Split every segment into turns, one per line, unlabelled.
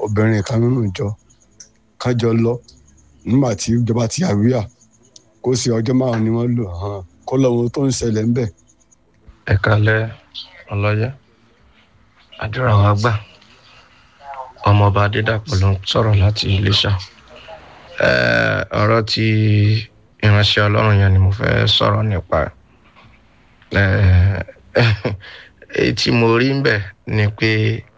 obìnrin kan nínú ìjọ kájọ lọ nígbà tí ìjọba ti àríyá kó sì ọjọ́ márùn-ún ni wọ́n lò hàn kó lọ́wọ́ tó ń ṣẹlẹ̀ ń bẹ̀.
ẹ kalẹ̀ ọlọ́yẹ àdúrà wa gbà ọmọọba adédàpọ̀ ló ń sọ̀rọ̀ láti iléṣà Eh, ọ̀rọ̀ tí ìránṣẹ́ ọlọ́run yẹn ni mo fẹ́ sọ̀rọ̀ nípa ẹ̀. Eh, èyí tí mo rí ń bẹ̀ ni pé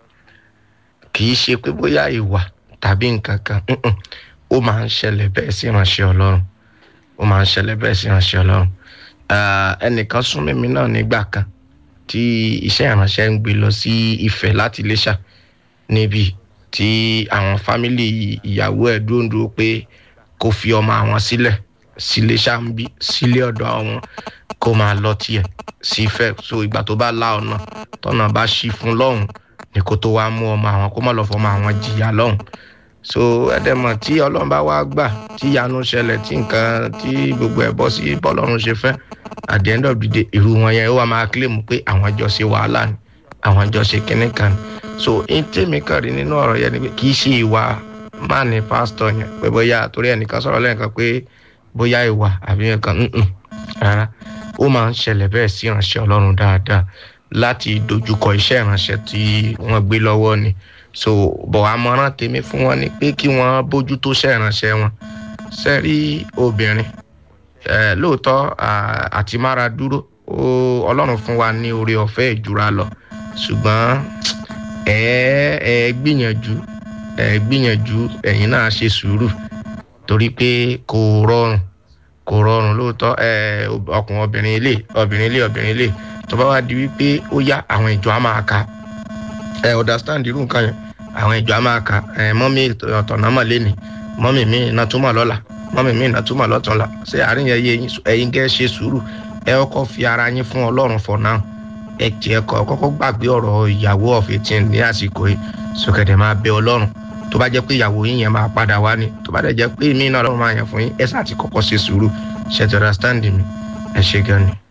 kì í ṣe pé bóyá ìwà tàbí nǹkan kan mm-mm. ó máa ń ṣẹlẹ̀ bẹ́ẹ̀ sí ìránṣẹ́ ọlọ́run ó máa ń ṣẹlẹ̀ bẹ́ẹ̀ sí ìránṣẹ́ ọlọ́run Ah, ẹnìkan sún mímí náà nígbà kan tí iṣẹ́ ìránṣẹ́ ń gbé lọ sí ìfẹ́ láti iléṣà níbi tí àwọn fámìlì ìyàwó ẹ̀ dúró dúró pé kó fi ọmọ àwọn sílẹ̀ sílé ṣáàbí sílé ọ̀dọ̀ àwọn kó máa lọ tiẹ̀ sí ìfẹ́ so ìgbà tó bá la ọ̀nà tọ́nà bá ṣí fún lọ́hùn ni kó tó wá mú ọmọ àwọn kó má lọ fọmọ àwọn jìyà lọ́hùn so ẹdẹmọ tí ọlọ́run bá wá gbà tí ìyanu ṣẹlẹ̀ tí nǹkan tí gbogbo ẹ̀ bọ́ sí bọ́lọ́run ṣe fẹ́ at the end of the day irú wọn yẹn ó wà máa claim pé àwọn jọ ṣe wàhálà ni àwọn jọ ṣe kinní kan ni so n tèmi kàn rí nínú ọ̀rọ̀ yẹn ni pé kì í ṣe ìwà máà ní pásítọ̀ yẹn pé bóyá torí ẹnìkan sọ̀rọ̀ lẹ́ẹ̀kan pé bóyá ìwà àbí nǹkan nǹkan rárá ó máa ń ṣẹlẹ̀ bẹ́ẹ̀ sí ìránṣẹ́ ọlọ́run dáadáa láti dojúkọ iṣẹ́ ìránṣẹ́ tí wọ́n gbé lọ́wọ́ ni so bọ̀ àmọ̀ràn tèmi fún wọn ni pé kí wọ́n bójú tó iṣẹ́ ìránṣẹ́ wọn sẹ́rí obìnrin eh, lóòótọ́ ah, àti mára dúró ó ọlọ́run fún wa ní oore ọ̀fẹ́ ìjura lọ ṣùgbọ́n ẹ ẹ gbìyànjú ẹ gbìyànjú ẹ̀yin náà ṣe sùúrù torí pé kò rọrùn kò rọrùn lóòótọ́ ẹ ọkùnrin obìnrin ilé obìnrin ilé obìnrin ilé tó bá wá di wípé ó yá àwọn ìjọ á máa ka ẹ understand irú nǹkan yẹn àwọn ìjọ á máa ka ẹ mọ́mí ọ̀tọ̀nà mọ̀ lẹ́nìí mọ́mí mi iná túmọ̀ lọ́la mọ́mí mi iná túmọ̀ lọ́túnla ṣé àárín yẹn yé yín ẹ̀yin gẹ́ ṣe sùúrù ẹ kọ́kọ́ fi ara yín fún ọlọ́run for now ẹ tiẹ̀ kọ́ kọ́kọ́ gbàgbé ọ̀rọ̀ ìyàwó of eighteen ní àsìkò yìí sókèdè máa bẹ ọlọ́run tó bá jẹ́ pé ìyàwó yín yẹn máa padà wá ni tó bá dẹ̀ jẹ́ pé mí náà lọ́run máa yàn fún yín ẹ sáà ti kọ́kọ́ ṣe sùúrù ṣe ti understand mi ẹ ṣe gan ni.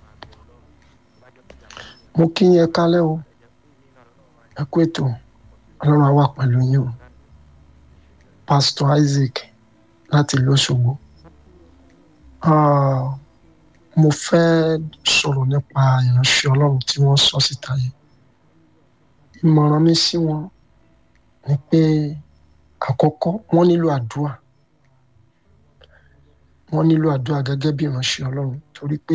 mo kí yín ẹ kálẹ́ o ẹ kú ètò ọlọ́run á wà pẹ̀lú yín o pastor isaac láti ìlú Òṣogbo Ah, mo fẹ́ sọ̀rọ̀ nípa ìránṣẹ́ ọlọ́run tí wọ́n sọ síta yìí ìmọ̀ràn mi sí wọn ni pé àkọ́kọ́ wọ́n nílò àdúrà wọ́n nílò àdúrà gẹ́gẹ́ bí ìránṣẹ́ ọlọ́run torí pé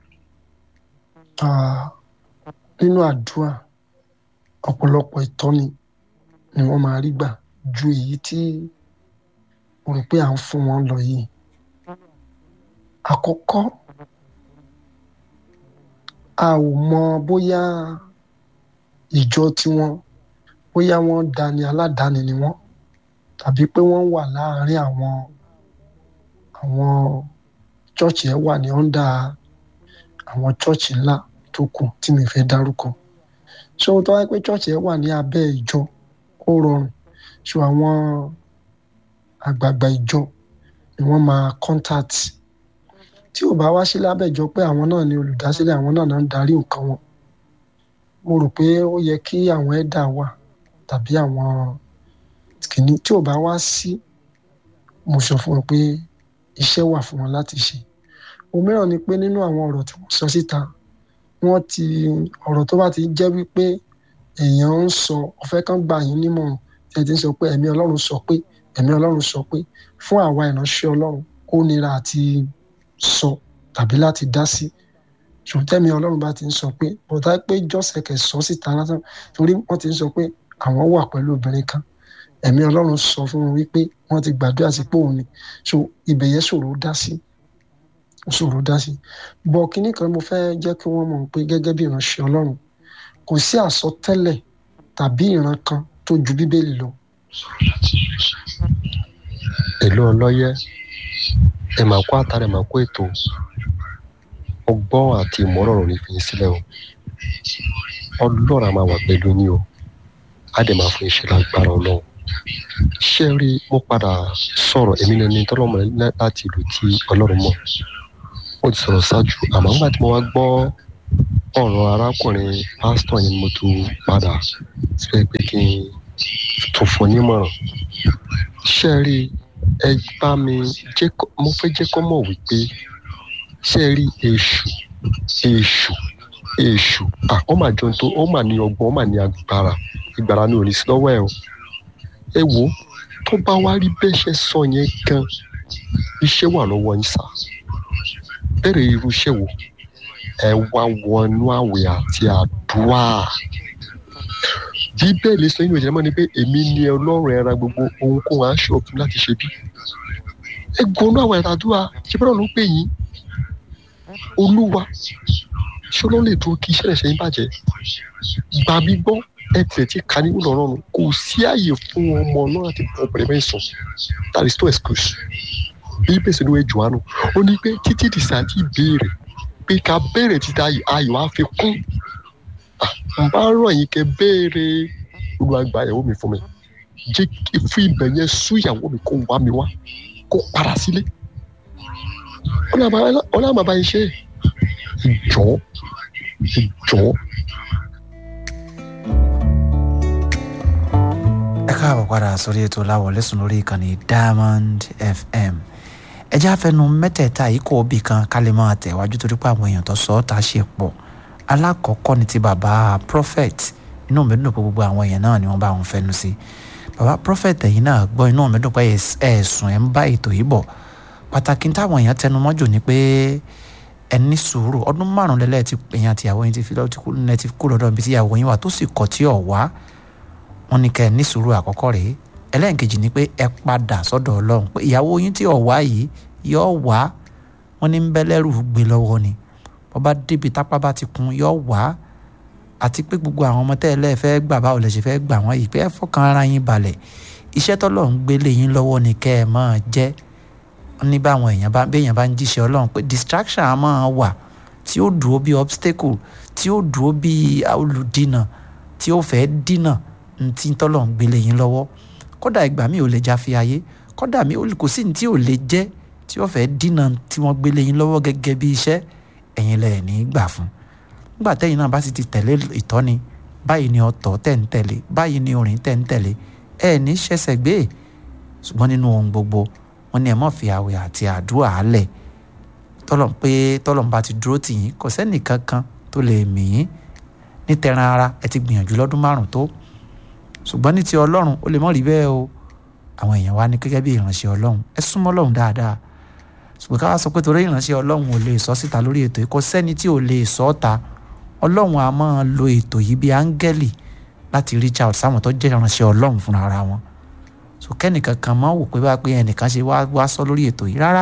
ah, nínú àdúrà ọ̀pọ̀lọpọ̀ ìtọ́ni ni wọ́n máa rí gbà ju èyí tí mo rò pé à ń fún wọn lọ yìí àkọ́kọ́ a ò mọ bóyá ìjọ tiwọn bóyá wọ́n dání aládàáni ni wọ́n tàbí pé wọ́n wà láàárín àwọn àwọn chọ́ọ̀chì ẹ̀ wà ní ọ́ndà àwọn chọ́ọ̀chì ńlá tó kù tí mi fẹ́ dárúkọ so tó wáyé pé chọ́ọ̀chì ẹ̀ wà ní abẹ́ ìjọ ó rọrùn so àwọn àgbààgbà ìjọ ni wọ́n máa contact tí ò bá wá sí lábẹ́ ìjọ pé àwọn náà ni olùdásílẹ̀ àwọn náà náà ń darí nǹkan wọn mo rò pé ó yẹ kí àwọn ẹ̀dà wà tàbí àwọn kìíní tí ò bá wá sí mo sọ fún wọn pé iṣẹ́ wà fún wọn láti ṣe òmíràn ni pé nínú àwọn ọ̀rọ̀ tí wọ́n sọ síta wọ́n ti ọ̀rọ̀ tó bá ti jẹ́ wípé èèyàn ń sọ ọ̀fẹ́ kan gbà yín nímọ̀ràn tí ẹ ti ń sọ pé ẹ̀mí ọlọ́run sọ pé ẹ̀mí ọlọ́run sọ pé fún àwa ìránṣẹ́ ọlọ́run ó nira àti sọ tàbí láti dá sí ṣùgbọ́n tẹ́mi ọlọ́run bá ti ń sọ pé bọ̀dá pé jọ́sẹ̀kẹ̀ sọ síta lásán torí wọ́n ti ń sọ pé àwọn wà pẹ̀lú obìnrin kan ẹ̀mí ọlọ́run sọ fún wọn wípé wọ́n ti gbàdúrà sí pé òun ni so ibẹ̀ yẹn ṣòro dá sí ṣòro dá sí bọ̀ kínní kan mo fẹ́ jẹ́ kí wọ́n mọ̀ pé gẹ́gẹ́ bí ìránṣẹ́ ọlọ́run kò sí àsọtẹ́lẹ̀ tàbí ìran kan tó ju bíbélì lọ.
èlò ọlọ́yẹ ẹ máa kó àtàrà ẹ máa kó ètò ọgbọ́n àti ìmọ̀ràn ní fi sílẹ̀ o ọlọ́run a máa wà pẹ̀lú yín o á dẹ̀ máa fún iṣẹ́ lágbára ọlọ́run ṣé ẹ rí mo padà sọ̀rọ̀ èmi ní ẹni tọ́lọ́mọ láti ìlú tí ọlọ́run mọ̀ ó ti sọ̀rọ̀ ṣáájú àmọ́ nígbà tí mo wá gbọ́ ọ̀rọ̀ arákùnrin pásítọ̀ yẹn mo tún padà síbẹ̀ pé kí n tún fún un nímọ̀ràn ṣe rí ẹ bá mi jẹ́ kó- mo fẹ́ jẹ́ kó mọ̀ wípé ṣe rí èṣù èṣù èṣù ah ó mà jọ tó ó mà ní ọgbọ́n ó mà ní agbára ìgbára ni ò ní sí lọ́wọ́ ẹ̀ o ẹ wo tó bá wá rí bẹ́ẹ̀ ṣe sọ yẹn gan iṣẹ́ wà lọ́wọ́ yín sá bẹ̀rẹ̀ irú iṣẹ́ wo ẹ wá wọnú àwẹ̀ àti àdúrà bíbélì sọ nínú ìjẹ́mọ́ ni pé èmi ni ọlọ́run ẹran gbogbo ohunkóhun aṣọ òfin láti ṣe bí ẹ gbọ́nú àwẹ̀ àti àdúrà ṣé bọ́lá ló ń pè yín olúwa ṣé ọlọ́run lè dúró kí iṣẹ́ rẹ̀ ṣe yín bàjẹ́ gbà mí gbọ́ ẹ tiẹ̀ ti ka ní wúlọ̀ ọlọ́run kò sí àyè fún ọmọ náà láti bọ̀ ọ̀bẹ̀rẹ̀ mẹ́rin sùn that is no excuse bí bẹ́sẹ̀ ló wẹ̀ jùwánu ó ní pé títí dìsá ti béèrè pé ká béèrè títa ayọ̀ á fi kún Ah, n bá rọ̀ yín kẹ́ béèrè olùwàgbà ìyàwó mi fún mi jẹ́ kí fún ibẹ̀ yẹn sú ìyàwó mi kó wá mi wá kó padà sílé ọlọ́run bàbá yín ṣe ìjọ ìjọ.
ẹ káàbọ̀ padà sórí ètò láwọlé sùn lórí ìkànnì diamond fm ẹ jẹ́ àfẹnu mẹ́tẹ̀ẹ̀ta yìí kò bí kan ká lè máa tẹ̀wájú torí pé àwọn èèyàn tó sọ ọ́ ta ṣe pọ̀ alákọ̀ọ́kọ́ ni ti bàbá prophet inú mi dùn pé gbogbo àwọn èèyàn náà ni wọ́n bá wọn fẹnu sí bàbá prophet ẹ̀yìn náà gbọ́ inú mi dùn pé ẹ̀sùn ẹ̀ ń bá ètò yìí bọ̀ pàtàkì táwọn èèyàn tẹnu mọ́jò ni pé ẹ ní sùúrù ọdún márùn lẹ́lẹ́ ti èèyàn àti ìyàwó yín ti fi lọ́ọ́ ti kú lẹ́ẹ̀ ti kú lọ́dọ̀ ibi tí ìyàwó yín wà tó sì kọ̀ tí ọ̀ wá wọn ní kẹ́ ẹ ní sùúrù àkọ́kọ́ rèé ẹlẹ́nkejì ni pé ẹ padà sọ́dọ̀ ọlọ́run pé ìyàwó yín tí ọ̀ wá yìí yọ wá wọn ní ń bẹ́ lẹ́rù gbé lọ́wọ́ ni bọ́bá débi tápá bá ti kun yọ wá àti pé gbogbo àwọn ọmọ tẹ́lẹ̀ fẹ́ gbà báwo lẹ ṣe fẹ́ gbà wọ́n yìí pé ẹ fọkàn ara yín balẹ̀ iṣẹ́ tọ́lọ́run gbélé yín lọ́wọ́ ni kẹ́ ẹ máa jẹ́ ní báwọn èèyàn bá béèyàn bá ń jíṣẹ́ ọlọ́run pé distraction á máa wà tí ó dúró bí obstacle tí ó dúró bí olùdínà tí ó fẹ́ dínà ntí tọ́lọ̀ ń gbélé yín lọ́wọ́ kódà ìgbà mi ò lè já fi ayé kódà mi kò sí ní tí ò lè jẹ́ tí ó fẹ́ dínà tí wọ́n gbélé yín lọ́wọ́ gẹ́gẹ́ bí iṣẹ́ ẹ̀yin lẹ̀ ní gbà fún nígbà tẹ́yìn náà bá sì ti tẹ̀lé ìtọ́ni báyìí ni ọ̀tọ̀ tẹ̀ ń tẹ̀lé báyìí ni orin tẹ̀ ń tẹ̀lé ẹ̀ ní ṣẹ̀ṣẹ̀ gbé ṣùgbọ́n nínú ohun gbogbo wọn ni ẹ̀ mọ̀ fi àwẹ̀ àti àdúrà álẹ̀ tọ́lọ̀ pé tọ́lọ̀ bá ti dúró tì yín kò sẹ́nì kankan tó lè mì yín ní tẹran ara ẹ ti gbìyànjú lọ́dún márùn tó ṣùgbọ́n ní ti ọlọ́run ó lè mọ̀ rí bẹ́ẹ̀ o àwọn èèyàn wa ní gẹ́gẹ́ bí ìránṣẹ́ ọlọ́run ẹ súnmọ́ ọlọ́run dáadáa ṣùgbọ́n ká wá sọ pé torí ìránṣẹ́ ọlọ́run ò lè sọ síta lórí ètò yìí kò sẹ́ni tí ò lè sọ ọ́ ta ọlọ́run a máa lo ètò yìí bí áńgẹ́lì láti reach out sáwọn tó jẹ́ ìránṣẹ́ ọlọ́run fúnra ara wọn so kẹ́nìkan kan máa wò pé bá pé ẹnìkan ṣe wá wá sọ lórí ètò yìí rárá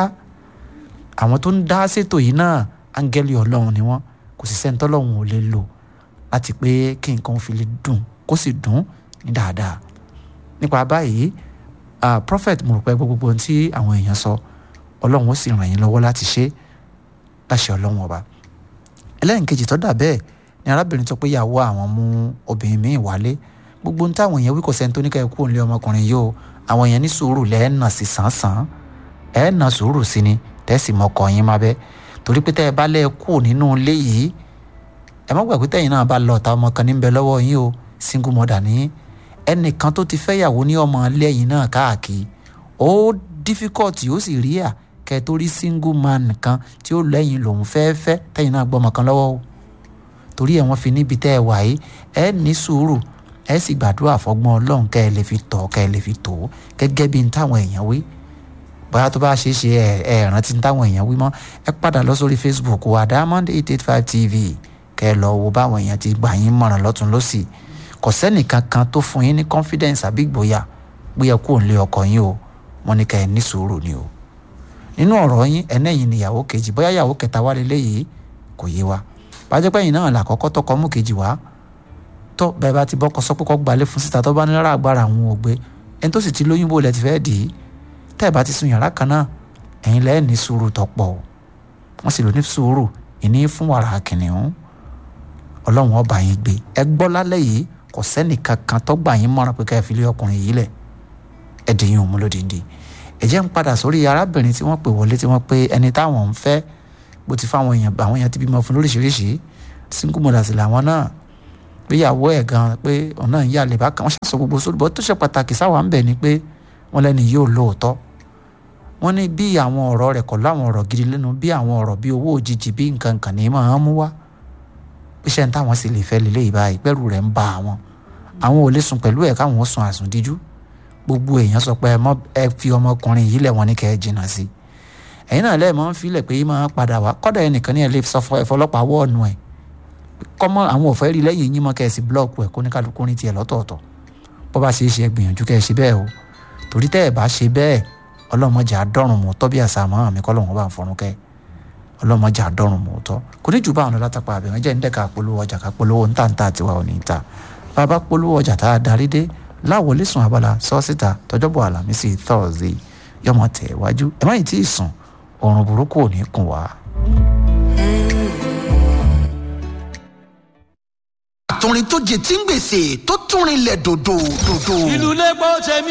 àwọn tó ń dá sétò yìí náà áńgẹ́lì ọlọ́run ni wọ́n kò sì sẹ́ni tọ́lọ́run ò lè lò láti pé kí nǹkan fi lè dùn kó sì dùn ní dáadáa nípa báyìí uh, prophet mo rò pé gbogbo ohun tí àwọn èèyàn sọ ọlọ́run ó sì ràn yín lọ́wọ́ láti ṣe láṣẹ ọlọ́run ọba ẹlẹ́nkejì tó dà bẹ́ẹ̀ ni arábìnrin sọ pé ìyàwó àwọn mú obìnrin míì wálé gbogbo ohun táwọn èèyàn wí kò sẹ́ni tó ní ká ẹ kú òǹlé ọmọkùnrin yìí o àwọn èèyàn ní sùúrù lẹ́ẹ̀nà sí sàn-sàn ẹ̀ẹ́nà sùúrù sí ni tẹ́sí mọ́kọ yín má bẹ́ torí pé tẹ́ ẹ bá lẹ́ẹ̀ kú nínú ilé yìí ẹ má gbàgbé tẹ́yìn náà bá lọ ọ̀tá ọmọ kan níbẹ̀ lọ́wọ́ yín o single mother ní ẹnìkan tó ti fẹ́yàwó ní ọmọ lẹ́yìn náà káàkiri ó difficult ó sì rí à kẹ́ tó rí single man kan tí ó lẹ́yìn lòun fẹ́ẹ́ fẹ́ tẹ́yìn náà gbọ́mọ kan lọ́wọ́ o torí ẹ̀ wọ́n fi níbi tẹ́ ẹ wà yìí ẹ ní sùúrù ẹ sì gbàdúrà fọgbọ́n ọlọ́run kẹ́ ẹ lè fi tọ̀ kẹ́ ẹ lè fi tò ó gẹ́gẹ́ bí n táwọn èèyàn wí bóyá tó bá ṣeé ṣe ẹ ẹ rántí n táwọn èèyàn wí mọ́ ẹ padà lọ sórí facebook wa diamond eight eight five tv kẹ́ ẹ lọ wo báwọn èèyàn ti gbà yín mọ̀ràn lọ́tún lọ́sì kò sẹ́nìkan kan tó fún yín ní confidence àbí ìgboyà bóyá kú òun lé ọkọ yín o wọ́n ní kẹ́ ẹ ní sùúrù ni o nínú ọ̀rọ̀ yín ẹnẹ́yìn ni ìyàwó kejì bóyá ìyàwó kẹta wá lélẹ́yìí kò yé wa bájẹ́pẹ́yìn náà làkọ́kọ́ tọkọ mú kejì wá tó bẹ́ẹ̀ bá ti bọ́kọ sọ pé kọ́ gbalẹ̀ fún síta tó bá ní lára agbára àwọn ògbé ẹni tó sì ti lóyún bó lẹ ti fẹ́ dì í tẹ́ ẹ̀ bá ti sun yàrá kan náà ẹ̀yin lẹ́ẹ̀ ní sùúrù tọ́pọ̀ wọ́n sì lò ní sùúrù ìní fún wàrà kìnìún ọlọ́run ọba yín gbé ẹ gbọ́ lálẹ́ yìí kò sẹ́nì kankan tó gbà yín mọ́ràn pé ká ẹ fi lé ọkùnrin yìí lẹ̀ ẹ dì yín òun lódìndín ẹ jẹ́ ń padà sórí arábìnrin tí wọ́n pè wọlé tí wọ́n pé ẹni táwọn ń fẹ́ bó ti fáwọn èèyàn àwọn èèyàn ti bímọ fún lóríṣiríṣi single mothers làwọn náà gbéyàwó ẹ̀ gan pé ọ̀nà ìyá lè bá kan wọ́n ṣàṣọ gbogbo sórí bọ́ tó ṣe pàtàkì sáwà ń bẹ̀ ni pé wọ́n lẹ́ni yóò lóòótọ́ wọ́n ní bí àwọn ọ̀rọ̀ rẹ̀ kọ̀ láwọn ọ̀rọ̀ gidi lẹ́nu bí àwọn ọ̀rọ̀ bí owó òjijì bí nǹkan kan ní máa ń mú wá iṣẹ́ ń táwọn sì lè fẹ́ lélẹ́ yìí báyìí pẹ́rù rẹ̀ ń ba àwọn àwọn ò lè sùn pẹ̀lú ẹ̀ káwọn ó sùn àsùndíjú gbogbo èèyàn sọ pé ẹ fi ọmọkùnrin yìí lẹ̀ wọ́n ní kẹ́ ẹ jìnnà sí i ẹ̀yin náà lẹ́ẹ̀ máa ń filẹ̀ pé máa padà wá kọ́dà ẹnìkan ní ẹ lè sọ ẹ̀fọlọ́pàá wọ́ọ̀nù ẹ̀ kọ́mọ àwọn òfẹ́ rí lẹ́yìn yín mọ́ kẹ́ ẹ sì búlọ́ọ̀kù ẹ̀ kó ní kálukú ní tiẹ̀ lọ́tọ̀ọ̀tọ̀ bó bá ṣe é ṣe ẹ gbìyànjú kẹ́ ẹ ṣe bẹ́ẹ̀ o torí tẹ́ ẹ bá ṣe bẹ́ẹ̀ ọlọ́mọdé àdọ́rùn mọ́ tọ́ bí àṣà àmọ́ mi kọ́ lọ́wọ́ bá ń fọrún kẹ́ ọlọ́mọdé àdọ́rùn mọ́ tọ́ kò ní jù bá àwọn ọlọ́tàpá àbẹ̀wọ̀n jẹ́ nídẹ̀ka polówó ọjà ká polówó ń tàǹtà tiwa ò ní ta bàbá polówó ọjà tá a darí dé láwọlé sùn abala sọ́ọ́sìta tọjọ́bọ̀ àlàmísì thursday yọmọ tẹ̀ wájú ẹ má yìí tí ì sùn oorun burúkú ò ní kùn wá.
àtọrin tó jẹ tí ń gbèsè tó tún rinlẹ̀ dòdò dòdò.
ìlú lẹ́gbọ́n tẹ̀mí.